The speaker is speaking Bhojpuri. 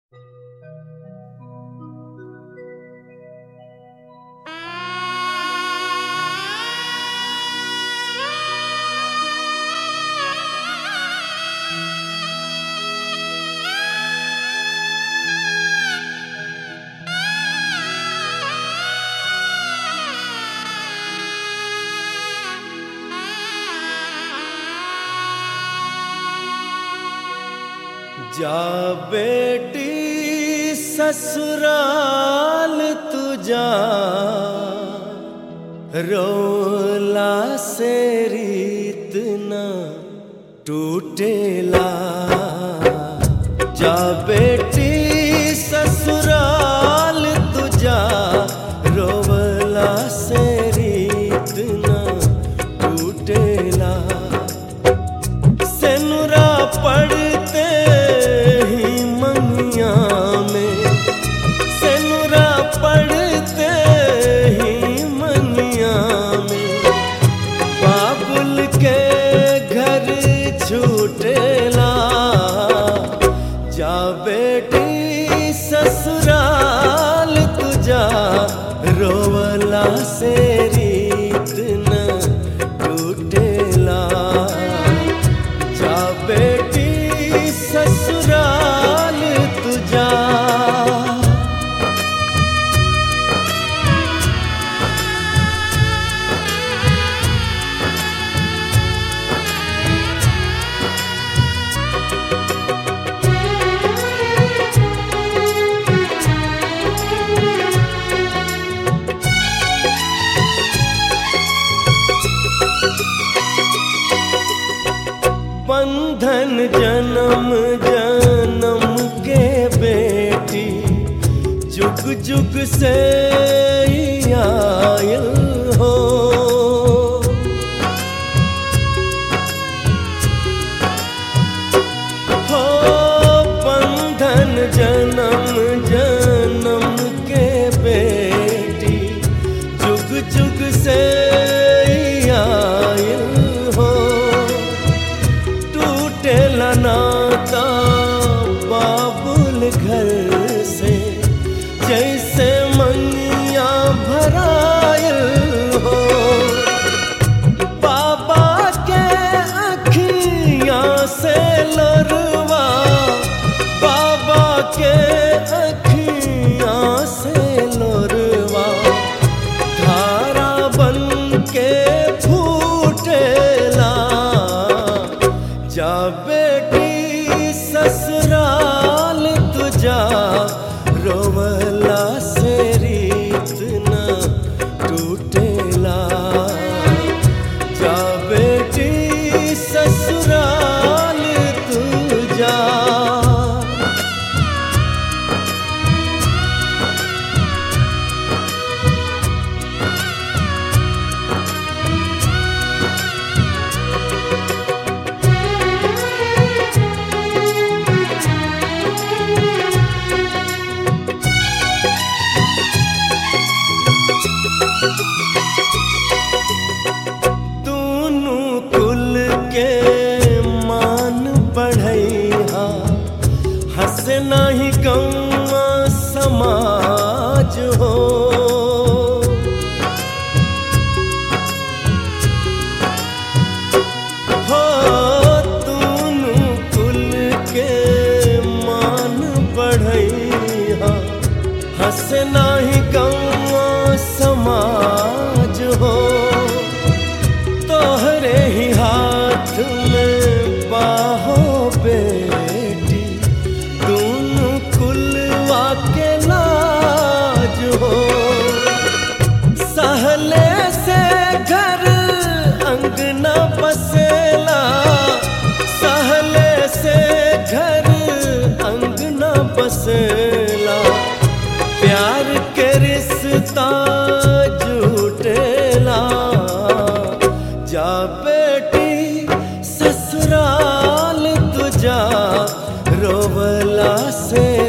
जा बेटी ससुराल तू जा रोला से रीत न टूटेला जा बेटी ससुराल तू जा रोला से रीत न टूटेला सेनुरा पड़ते ही मंगिया में सेनुरा पड़ते ही मंगिया में बाबुल के घर छूटेला जा बेटी ससुराल तुझा रोवला से रीत न टूटेला जा बेटी ससुराल तुझा बंधन जन्म जन्म के बेटी जुग जुग से ही आयल हो हो बंधन जन्म जन्म के बेटी जुग जुग से ही आयल हो टूटेला नाता बाबुल घर से जैसे मंगिया भरायल हो बाबा के अखियां से लरवा बाबा के अखियां से लरवा धारा बन के फूटेला जा बेटी ससुराल तुझा रोवला से रीत न टूटेला जा बेटी ससुराल तुझा दोनों कुल के मान बढ़ैहा हंस नाही गौआ समाज हो हो दोनों कुल के मान बढ़ैहा हंस नाही गौआ समाज हो तोहरे ही हाथ में बाहो बेटी दोनों कुलवा के लाज हो सहले से घर अंगना बसेला सहले से घर अंगना बसेला प्यार के रिश्ता झूठेला जा बेटी ससुराल तुझा रोवला से